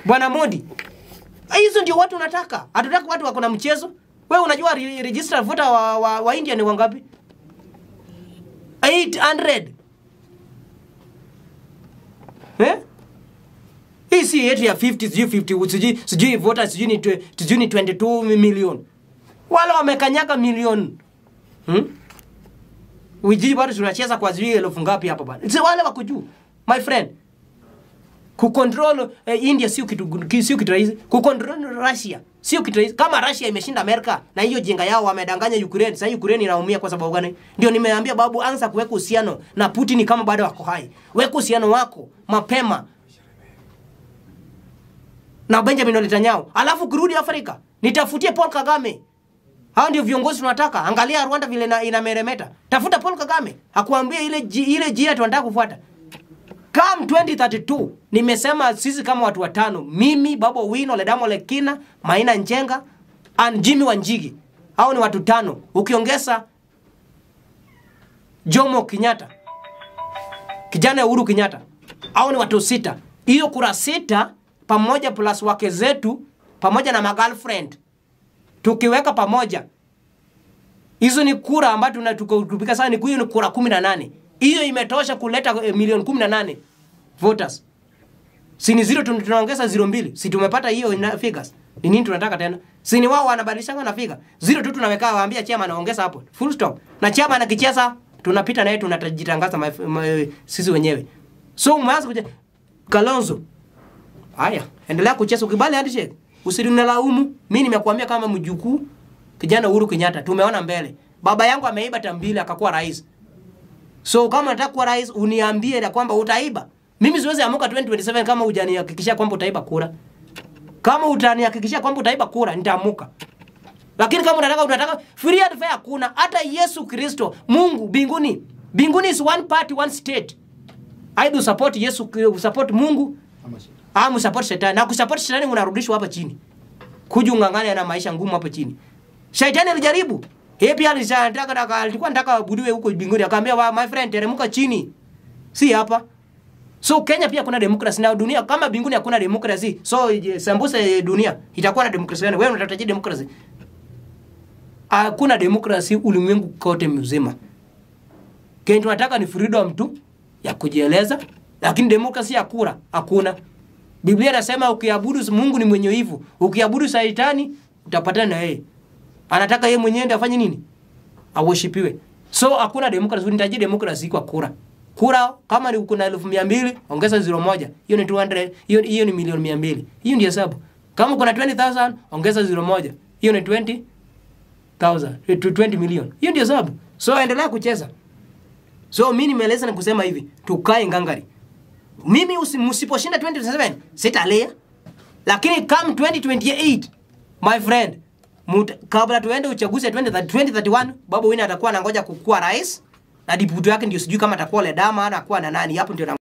Bwana Modi. Hizo ndio watu unataka. Hatutaki watu wako na mchezo. Wewe unajua re registered voter wa, wa, wa India ni wangapi? 800. Eh? Hii si yetu ya 50 sijui 50 sijui sijui voters sijui ni twe- sijui ni 22 million. Wale wamekanyaka milioni. Hmm? Wijiji bado tunacheza kwa sijui elfu ngapi hapa bana. Si wale wako juu. My friend. Kucontrol eh, India sio kitu ki- sio kitu rahisi. Kucontrol Russia sio kitu rahisi. Kama Russia imeshinda Amerika na hiyo jinga yao wamedanganya Ukraine, sasa Ukraine inaumia kwa sababu gani? Ndio nimeambia babu, anza kuweka uhusiano na Putin kama bado wako hai. Weka uhusiano wako mapema na Benjamin Netanyahu, alafu kurudi Afrika nitafutie Paul Kagame. Hao ndio viongozi tunataka. Angalia Rwanda vile ina- inameremeta. Tafuta Paul Kagame, hakuambia ile ji- ile jia tunataka kufuata. Come 2032 nimesema sisi kama watu watano, mimi Babo Wino, Ledamo Lekina, Maina Njenga and Jimmy Wanjigi. Hao ni watu tano. Ukiongeza Jomo Kenyatta, kijana Uhuru Kenyatta, hao ni watu sita. Hiyo kura sita pamoja plus wake zetu pamoja na magirlfriend tukiweka pamoja hizo ni kura ambazo tunatupika sana, ni hiyo ni kura kumi na nane. Hiyo imetosha kuleta eh, milioni kumi na nane voters. Si ni zero tun- tunaongeza zero mbili, si tumepata hiyo ina figures. Ni nini tunataka tena? Si ni wao wanabadilishanga na figure. Zero tu tunaweka waambia chama anaongeza hapo. Full stop. Na chama anakicheza tunapita naye tunatajitangaza ma, ma, sisi wenyewe. So umeanza kuja Kalonzo. Haya, endelea kucheza ukibali handshake. Usinilaumu. Mimi nimekuambia kama mjukuu kijana Uhuru Kenyatta tumeona mbele. Baba yangu ameiba tambili akakuwa rais. So kama unataka kuwa rais uniambie na kwamba utaiba. Mimi siwezi amuka 2027 kama hujanihakikishia kwamba utaiba kura. Kama utanihakikishia kwamba utaiba kura nitaamuka. Lakini kama unataka unataka free and fair hakuna. Hata Yesu Kristo, Mungu mbinguni. Mbinguni is one party, one state. Either support Yesu, support Mungu ama support shetani. Na kusupport shetani unarudishwa hapa chini. Kuja ungangane na maisha ngumu hapa chini. Shetani alijaribu. Yeye pia alitaka taka alikuwa anataka abudiwe huko mbinguni akamwambia wa my friend teremka chini. Si hapa. So Kenya pia kuna demokrasi na dunia kama mbinguni hakuna demokrasi. So je, sambuse dunia itakuwa na demokrasi gani? Wewe unataka demokrasi? Hakuna demokrasi ulimwengu kote mzima. Kenya tunataka ni freedom tu ya kujieleza, lakini demokrasi ya kura hakuna. Biblia inasema ukiabudu Mungu ni mwenye wivu, ukiabudu Shetani utapatana na yeye. Anataka yeye mwenyewe ndiye afanye nini? Awoshipiwe. So hakuna demokrasi, unahitaji demokrasi kwa kura. Kura kama ni kuna elfu mia mbili ongeza zero moja, hiyo ni 200, hiyo hiyo ni milioni mia mbili. Hiyo ndio hesabu. Kama kuna 20000 ongeza zero moja, hiyo ni 20000 eh, 20 million. Hiyo ndio hesabu. So endelea kucheza. So mimi nimeeleza na kusema hivi, tukae ngangari. Mimi usi- msiposhinda 2027 sitalia, lakini come 2028 my friend, muta, kabla tuende uchaguzi ya 2030 2031 Babu Wine atakuwa anangoja kukua rais na diputi yake ndio sijui kama atakuwa Ledama anakuwa na nani hapo ndio na